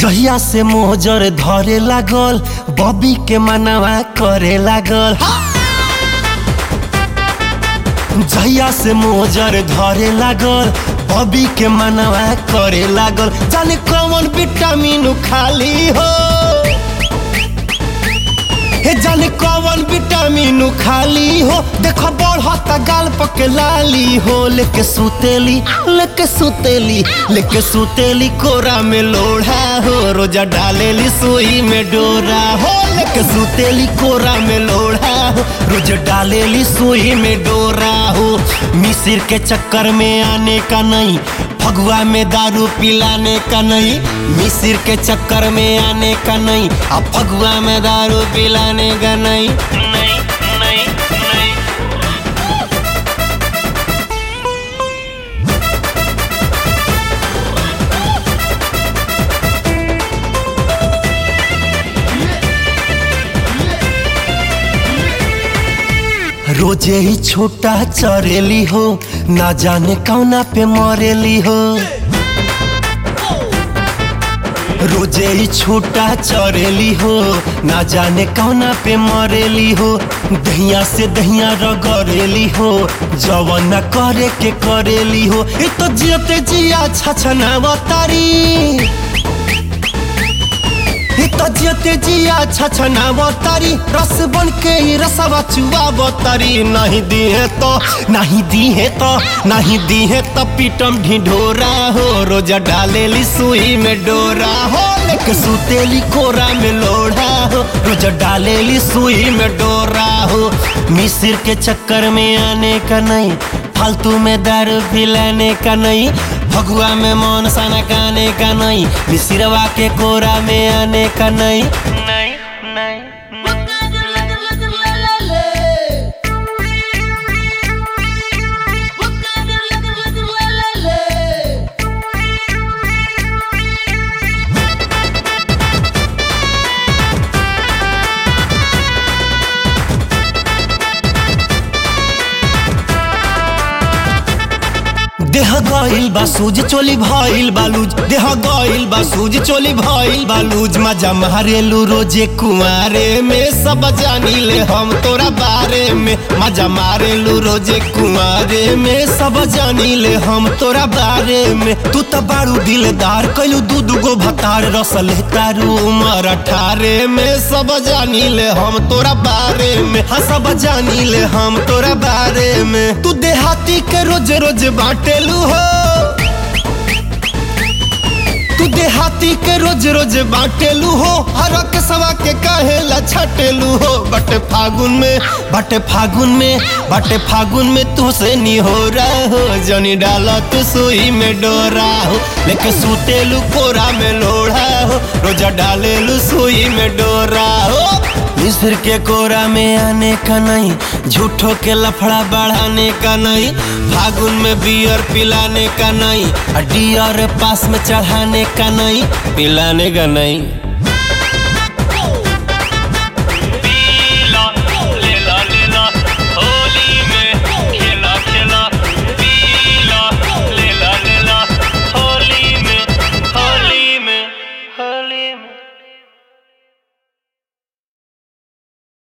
जहिया से मोजर धरे लागल बबी के मनवा करे लागल जहिया से मोजर धरे लागल बबी के मनवा करे लागल जाने कौन विटामिन खाली हो हे जाने कौन विटामिन खाली हो देखो बढ़त गाल पके लाली हो लेके सुतेली लेके सुतेली लेके सुतेली कोरा में लोढ़ा हो रोजा डालेली सुई में डोरा हो लेके सुतेली कोरा में लोढ़ा हो रोज डालेली सुई में डोरा हो मिसिर के चक्कर में आने का नहीं फगुआ में दारू पिलाने का नहीं मिसिर के चक्कर में आने का नहीं अब फगुआ में दारू पिलाने का नहीं नहीं नहीं नहीं रोजे ही छोटा चरेली हो ना जाने कौना पे मरेली हो रोजे ही छोटा चरेली हो ना जाने कौना पे मरेली हो दहिया से दहिया रगरेली हो जवन न करे के करेली हो ये तो जियते जिया छछना तारी तजियते जिया छछना बतारी रस बन के ही रसवा चुआ बतारी नहीं दिए तो नहीं दिए तो नहीं दिए तो पीटम ढिढोरा हो रोजा डालेली सुई में डोरा हो लेके सुतेली कोरा में लोढ़ा हो रोजा डालेली सुई में डोरा हो मिसिर के चक्कर में आने का नहीं फालतू में दारू पिलाने का नहीं फगुआ में मौन सना गाने का नहीं मिसिरवा के कोरा में आने का नहीं नहीं नहीं देह गइल बा सूज चोली भइल बालूज देह गइल बा सूज चोली भइल बालूज मजा मारेलू रोजे कुमारे में सब जानी ले हम तोरा बारे में मजा मारेलू रोजे कुमारे में सब जानी ले हम तोरा बारे में तू तो बारू दिलदार कैलू दू दुगो भतार रसल तारू उमर अठारे में सब जानी ले हम तोरा बारे में हाँ सब जानी ले हम तोरा बारे में तू देहाती के रोज रोज बाटेलू हो तू देहाती के रोज रोज बाटेलू हो हर के सवा के कहेला छटेलू हो बटे फागुन में बटे फागुन में बटे फागुन में तू से नहीं हो रहा हो जनी डाला तू सुई में डोरा हो लेके सुतेलू कोरा में लोढ़ा हो रोजा डालेलू सुई में डोरा हो मिस्र के कोरा में आने का नहीं झूठो के लफड़ा बढ़ाने का नहीं फागुन में बियर पिलाने का नहीं डियर पास में चढ़ाने का नहीं पिलाने का नहीं